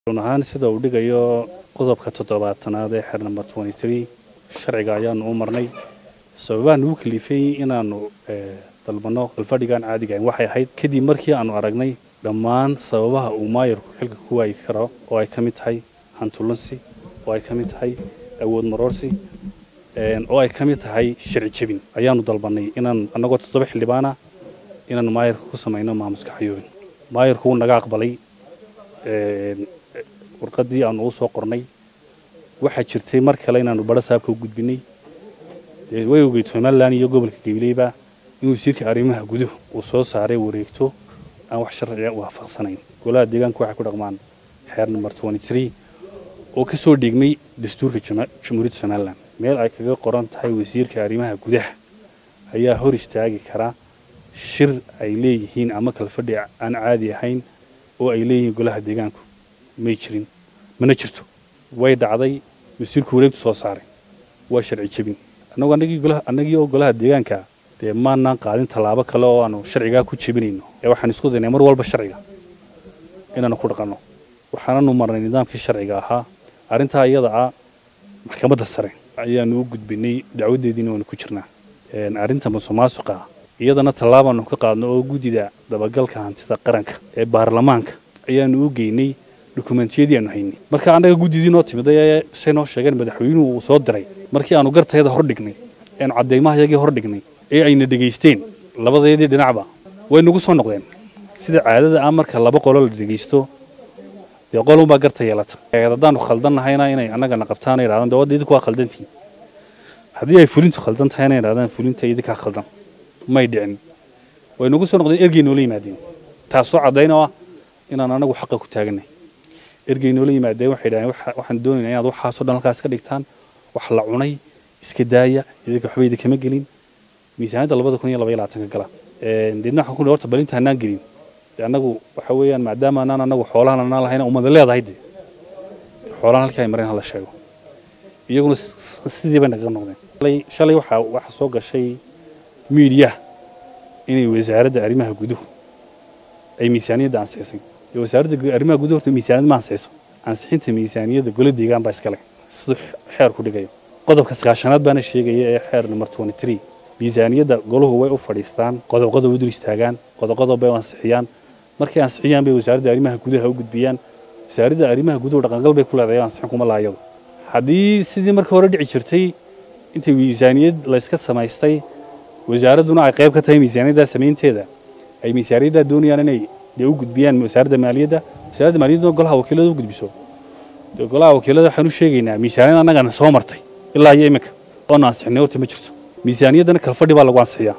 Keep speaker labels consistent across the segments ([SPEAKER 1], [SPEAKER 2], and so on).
[SPEAKER 1] run ahaan sida uu dhigayo qodobka toddobaatanaad ee xer number sharciga ayaanu u marnay sababaha nagu kalifay inaanu dalbanno kalfadhigan caadiga ahayn waxay ahayd kadib markii aanu aragnay dhammaan sababaha uu maayarku xilka ku waayi karo oo ay ka mid tahay hantulunsi oo ay ka mid tahay awood maroorsi oo ay ka mid tahay sharci jebin ayaanu dalbannay inaan annagoo toddoba xildhibaana inaanu maayarka ku samayno maamuska xayoobin maayarku wuu naga aqbalay warqaddii aanu u soo qornay waxaa jirtay mar kale inaanu badho saabka u gudbinay way ogeyd somalilan iyo gobolka gabileyba in wasiirka arrimaha guduhu uu soo saaray wareegto aan wax sharciga waafaqsanayn golaha deegaanka waxay ku dhaqmaan xeer number oo ka soo dhigmay dastuurka jamhuuriyadda somalilan meel ay kaga qoran tahay wasiirka arrimaha gudaha ayaa hor istaagi kara shir ay leeyihiin ama kalfadhi aan caadi ahayn oo ay leeyihiin golaha deegaanku may jirin mana jirto way dhacday wasiirku wareegtu soo saaray waa sharci jebin annagu annagii oo golaha deegaanka dee maanaan qaadin tallaabo kale oo aanu sharcigaa ku jebinayno ee waxaan isku daynay mar walba sharciga inaanu ku dhaqanno waxaananu marnay nidaamkii sharciga ahaa arrintaa iyada ah maxkamadda sare ayaanu u gudbinay dacwadeediina waanu ku jirnaa arrinta musuqmaasuqa iyadana tallaabaanu ka qaadno oo guddida dabagalka hantida qaranka ee baarlamaanka ayaanu u geynay dokumentiyadii aanu haynay marka annaga guddidii noo timid ee say noo sheegeen madaxweynuhu uu soo diray markii aanu gartayada hor dhignay eanu caddaymaha hor dhignay ee ayna dhegaysteen labadeedii dhinacba way nagu soo noqdeen sida caadada ah marka laba qolo la dhegaysto dee qolunbaa garta yeelata haddaanu khaldannahayna inay annagana qabtaan yidhahdaan dee wadda idinku waa khaldantiin haddii ay fulintu khaldan tahayna yidhahdaan fulinta idinkaa khaldan may dhicin way nagu soo noqdeen ergey noola yimaadeen taasoo caddayna ah inaan anagu xaqa ku taaganay ergey noola yimaadeen waxay dhahdeen waxaan doonaynaa inaad waxaasoo dhan halkaas ka dhigtaan wax la cunay iska daaya idinka waxba idinkama gelin miisaaniyadda labada kun iyo laba iyo labaatanka gala deedna waxaan ku horta balinta hanaan gelin de annagu waxa weeyaan maadaama anaan anagu xoolahan anaan lahayna umada leedahay de xoolahan halkii ay mareen hala sheego iyaguna sidii bay nagaga noqdeen shalay waxaa waxaa soo gashay miidiyaha inay wasaaradda arrimaha guduhu ay miisaaniyadda ansixisay dee wasaaradda arrimaha guduhu horta miisaaniyad ma ansixiyso ansixinta miisaaniyadda gola deegaan baa iskale siduu xeer ku dhigayo qodobka sagaashanaad baana sheegaya ee xeer number miisaaniyadda goluhu way u fadhiistaan qodob qodob u dul istaagaan qodob qodob bay u ansixiyaan markay ansixiyaan bay wasaaradda arrimaha gudaha u gudbiyaan wasaaradda arrimaha guduhu dhaqangal bay ku leedahay ansixin kuma laayado haddii sidii marka hore dhici jirtay intay miisaaniyad layska samaystay wasaaradduna ay qayb ka tahay miisaaniyaddaa samaynteeda ay miisaaniyaddaa doonayaan inay dee u gudbiyaan wasaaradda maaliyadda wasaaradda maaliyadduna golaha wakiilada u gudbiso dee golaha wakiilada waxaan u sheegaynaa miisaaniyad annagana soo martay ilaa iyo iminka oonu ansixinay horta ma jirto miisaaniyaddana kalfadhi baa lagu ansixiyaa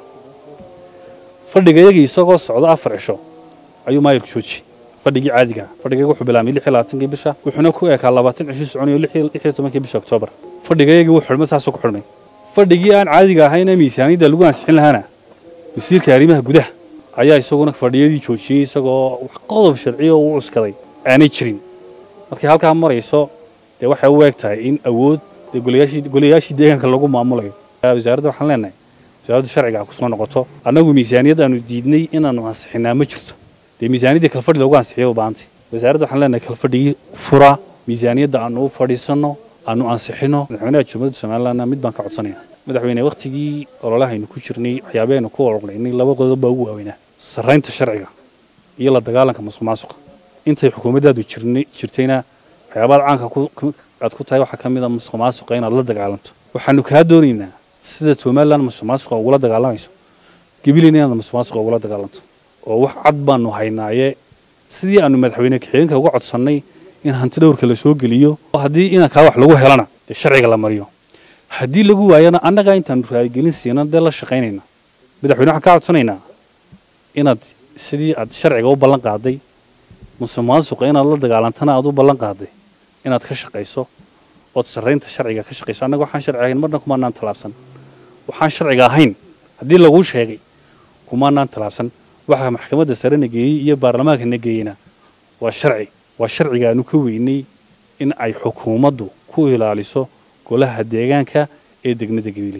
[SPEAKER 1] fadhigayagii isagoo socdo afar cisho ayuu maayarku joojiyey fadhigii caadiga fadhigayga wuxuu bilaabmay lix iyo labaatankii bisha wuxuuna ku eekaa labaatan cisho soconayo lix iyo tobankii bisha oktoobar fadhigayagii wuu xidhmay saasuu ku xidhmay fadhigii aan caadiga ahayn ee miisaaniyadda lagu ansixin lahaana wasiirka arrimaha gudaha ayaa isaguna fadhiyadii joojiyey isagoo wax qodob sharciya u cuskaday aanay jirin markay halkaa marayso dee waxay u eeg tahay in awood dee golayaashii deegaanka lagu maamulayo wasaaradda waxaan leenahay wasaaraddu sharciga ha kusoo noqoto annagu miisaaniyad aanu diidnay inaanu ansixinaa ma jirto dee miisaaniyaddii kalfadhi lagu ansixiyo u baahantay wasaaradda waxaan leenahay kalfadhigii fura miisaaniyadda aanu u fadhiisanno aanu ansixino madaxweynaha jamhuuriyadda somalilandna mid baan ka codsanaya madaxweyne wakhtigii ololahaynu ku jirnay waxyaabaheenu ku ololaynay laba qodob baa ugu waaweynaa sarraynta sharciga iyo la dagaalanka musuq maasuqa intay xukuumaddaadu jirtayna waxyaabaad caanka aad ku tahay waxaa ka mid a musuq maasuqa inaad la dagaalanto waxaanu kaa doonaynaa sida somalilan musuqmaasuqa ugula dagaalamayso gabileyna inaad musuqmaasuqa ugula dagaalanto oo wax cad baanu haynaaye sidii aanu madaxweyne kaxigeenka uga codsannay in hanti dhowrka la soo geliyo haddii inankaa wax lagu helana ee sharciga la mariyo haddii lagu waayana annagaa intaanu raaligelin siina dee la shaqaynayna madaxweyne waxaan kaa codsanaynaa inaad sidii aad sharciga u ballan qaaday musuqmaasuqa inaad la dagaalantana aad u ballan qaaday inaad ka shaqayso ood sarraynta sharciga ka shaqayso annaga waxaan sharci ahayn marna kumaanaan tallaabsan waxaan sharciga ahayn haddii laguu sheegay kumaanaan tallaabsan waxa maxkamadda sare na geeyey iyo baarlamaanka na geeyeyna waa sharci waa sharciga aanu ka weynay in ay xukuumaddu ku ilaaliso golaha deegaanka ee degmada gabiile